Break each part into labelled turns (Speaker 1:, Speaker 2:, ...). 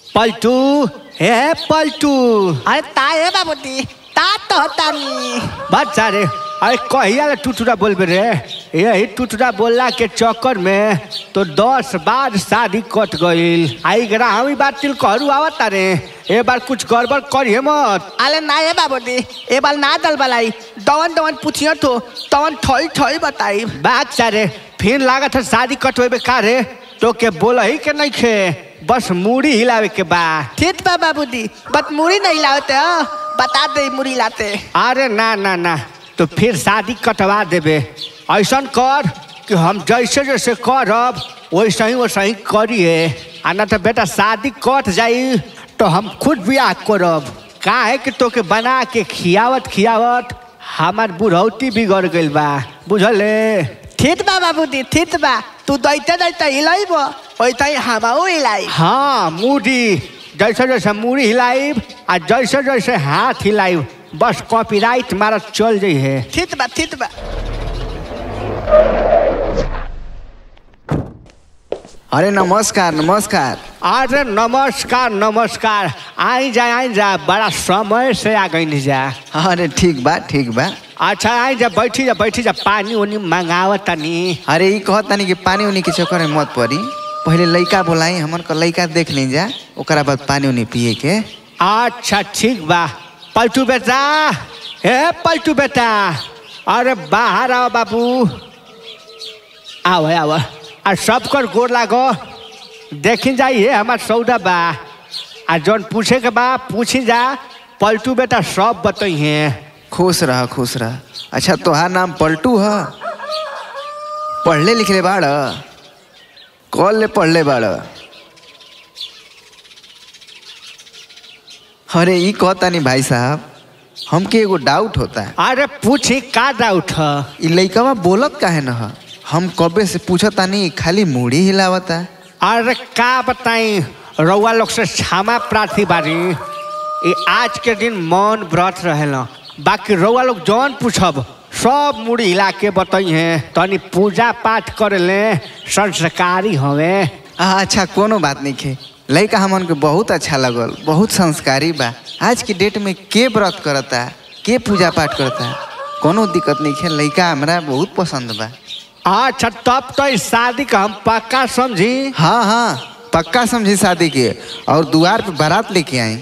Speaker 1: पलटू हे पलटू
Speaker 2: अरे ताए बाबूजी ता तो तानी
Speaker 1: बच्चा रे अरे कहिया ले टुटुरा बोलबे रे यही टुटुरा बोलला के चक्कर में तो दस बार शादी कट गईल आई गरा हम बात तिल करू आवता रे ए बार कुछ गड़बड़ करिए मत
Speaker 2: अरे ना ये बाबूजी ए बार ना दल बलाई दवन दवन पूछियो तो तवन ठोई ठोई बताई
Speaker 1: बच्चा रे फिर लागत है शादी कटवेबे का रे तो के बोला ही के नहीं खे बस मूड़ी हिलावे के बा
Speaker 2: ठीक बा बाबूजी बट मुड़ी नहीं लाते हो बता दे मुड़ी लाते
Speaker 1: अरे ना ना ना तो फिर शादी कटवा देबे ऐसा कर कि हम जैसे जैसे करब वैसे ही वैसे ही करिए आ ना तो बेटा शादी कट जाई तो हम खुद ब्याह करब काहे कि तोके बना के खियावत खियावत हमार बुढ़ौती बिगड़ गइल बा बुझले
Speaker 2: ठीक बा बाबूजी ठीक बा तू दैते दैते हिलाइब वैसे ही हमाऊ हिलाई
Speaker 1: हाँ मूडी जैसे जैसे मूड़ी हिलाइब आ जैसे जैसे हाथ हिलाइब बस कॉपीराइट मारत चल जाइ है
Speaker 2: ठीक बा ठीक बा
Speaker 3: अरे नमस्कार नमस्कार
Speaker 1: अरे नमस्कार नमस्कार आई जा आई जा बड़ा समय से आ गई जा
Speaker 3: अरे ठीक बा ठीक बा
Speaker 1: अच्छा आई जा बैठी जा बैठी जा पानी उनी मंगावत तनी
Speaker 3: अरे ई कहत तानी कि पानी उनी के चक्कर में मत पड़ी पहले लइका बोलाई हमन को लइका देख ली जा ओकरा बाद पानी उनी पिए के
Speaker 1: अच्छा ठीक बा पलटू बेटा हे पलटू बेटा अरे बाहर आओ बाबू आओ आओ आ सबकर गोर लागो देखी जाइए हमार सौदा बा आ जौन पूछे के बा पूछी जा पलटू बेटा सब बतइहे
Speaker 3: खुश रह खुश रह अच्छा तोहार नाम पलटू ह पढ़ले लिखले बाड़ कॉल ले पढ़ले बाड़ अरे ई कहतानी भाई साहब हमके एगो डाउट होता है
Speaker 1: अरे पूछी का डाउट ह
Speaker 3: ई लइकवा बोलत काहे न ह हम कबे से पूछतानी खाली मुड़ी हिलावता
Speaker 1: अरे का बताई रउआ लोग से क्षमा प्रार्थी बारी ये आज के दिन मौन व्रत रहेल बाकी रउआ लोग जौन पूछब सब मुड़ी हिला के बताई हैं तनी पूजा पाठ करे ले संस्कारी हवे
Speaker 3: अच्छा कोनो बात नहीं खे लइका हमन के बहुत अच्छा लगल बहुत संस्कारी बा आज की डेट में के व्रत करता के पूजा पाठ करता कोनो दिक्कत नहीं खे लइका हमरा बहुत पसंद बा
Speaker 1: अच्छा तब तो इस शादी का हम पक्का समझी
Speaker 3: हाँ हाँ पक्का समझी शादी के और द्वार पे बारात लेके आई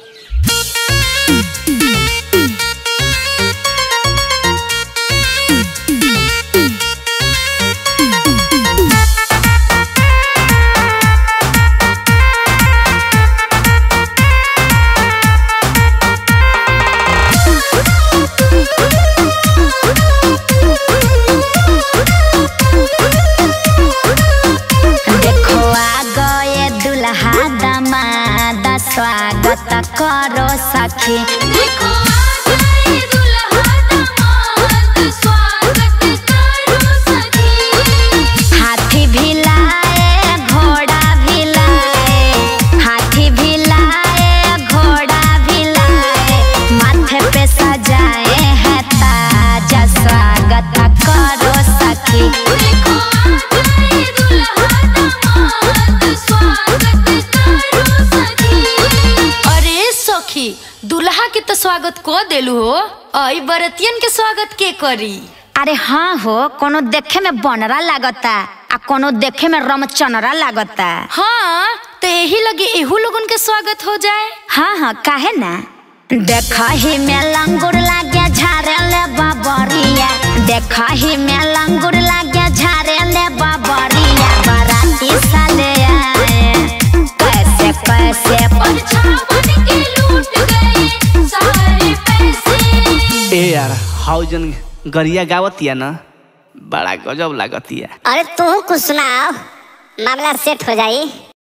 Speaker 4: देखो आ गए दुल्हा दामाद स्वागत करो सखी
Speaker 5: देखो आ गए दुल्हा दामाद स्वागत करो सखी
Speaker 4: हाथी भी लाए घोड़ा भी लाए हाथी भी लाए घोड़ा भी लाए माथे पे सजाए हैं ताज स्वागत करो सखी
Speaker 5: देखो आ गए दुल्हा दामाद स्वागत करो सखी
Speaker 6: अरे सखी दुल्हा के तो स्वागत को देलू हो आई बरतियन के स्वागत के करी
Speaker 4: अरे हाँ हो कोनो देखे में बनरा लागता आ कोनो देखे में रमचनरा लागता
Speaker 6: हाँ तो यही लगे एहू लोगन के स्वागत हो जाए
Speaker 4: हाँ हाँ काहे ना देखही में लंगुर लागे झारे ले बाबरिया देखही में लंगुर लागे झारे ले बाबरिया बाराती साले आए कैसे कैसे
Speaker 5: और छावन के लूट गए सारे पैसे
Speaker 1: ए यार हाउजन गरिया गावतिया ना बड़ा गजब लागतिया
Speaker 7: अरे तू कुछ सुनाओ मामला सेट हो जाई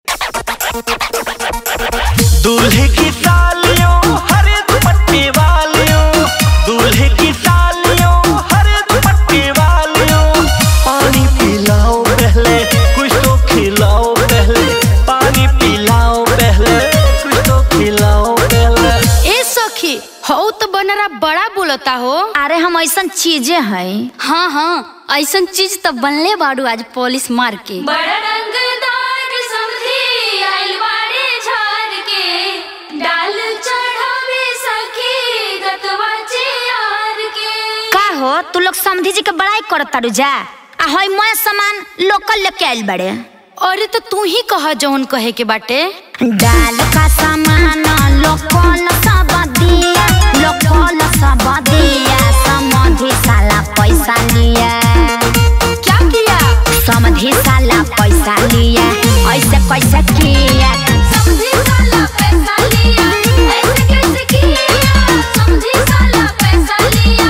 Speaker 8: दूल्हे की सालियों हर दुपट्टे वालियों दूल्हे की सालियों हर दुपट्टे वालियों पानी पिलाओ पहले कुछ तो खिलाओ पहले पानी पिलाओ पहले कुछ तो खिलाओ पहले
Speaker 6: ए सखी हो तो बनरा बड़ा बोलता हो
Speaker 4: अरे हम ऐसा चीजें हैं
Speaker 6: हाँ हाँ ऐसन चीज तो बनले बाड़ू आज पॉलिश मार के
Speaker 5: बड़ा रंगदार समझी आइल बाड़े झार
Speaker 4: तू लोग समधी जी के बड़ाई करत तारू जा आ हई मैं सामान लोकल लेके आइल बड़े
Speaker 6: अरे तो तू ही कह जौन कहे के बाटे
Speaker 4: डाल का सामान लोकल सब दिया लोकल सब दिया समधी साला पैसा लिया
Speaker 6: क्या किया
Speaker 4: समधी साला पैसा लिया ऐसे कैसे किया
Speaker 5: समझी साला पैसा लिया ऐसे कैसे किया समझी साला पैसा लिया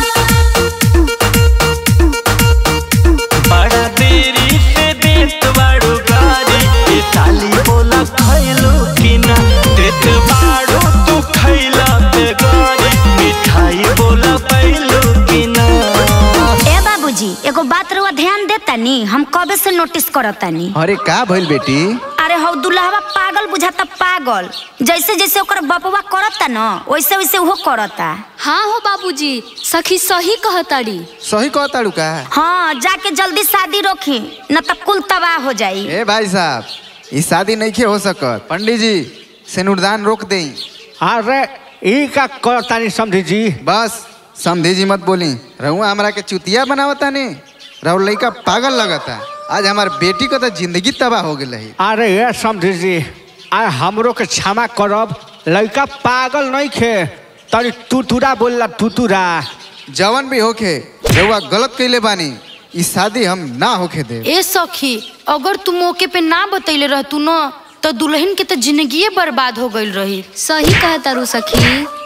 Speaker 8: बड़ा देरी से देत बाड़ू गारी ए साली बोला खैलो कि ना देत बाड़ू तू खैला पे गारी मिठाई बोला पैलो कि ना
Speaker 4: ए बाबूजी एगो बात रुआ ध्यान देता नी हम कबे से नोटिस करता नी
Speaker 3: अरे का भइल बेटी
Speaker 4: अरे हौ दुल्हवा पागल बुझाता पागल जैसे जैसे ओकर बपवा करता न वैसे वैसे वो करता
Speaker 6: हाँ हो बाबूजी सखी सही कहताड़ी
Speaker 3: सही कहताड़ू का
Speaker 4: हाँ जाके जल्दी शादी रोकी न तो कुल तबाह हो जाई
Speaker 3: ए भाई साहब ई शादी नहीं हो सकत पंडित जी सिनुरदान रोक देई
Speaker 1: अरे ई का करतानी समझी जी
Speaker 3: बस समझी जी मत बोली रहुआ हमरा के चुतिया बनावता ने रहु लइका पागल लगता आज हमार बेटी को तो जिंदगी तबाह हो गेल है
Speaker 1: अरे ये समझी जी आ हमरो के क्षमा करब लड़का पागल नहीं खे तनी तुतुरा बोलला तुतुरा
Speaker 3: जवन भी होखे रहुआ गलत कैले बानी ई शादी हम ना होखे दे
Speaker 6: ए सखी अगर तू मौके पे ना बतैले रहतू न तो दुल्हन के तो जिंदगी बर्बाद हो गईल रही
Speaker 5: सही कहता रू सखी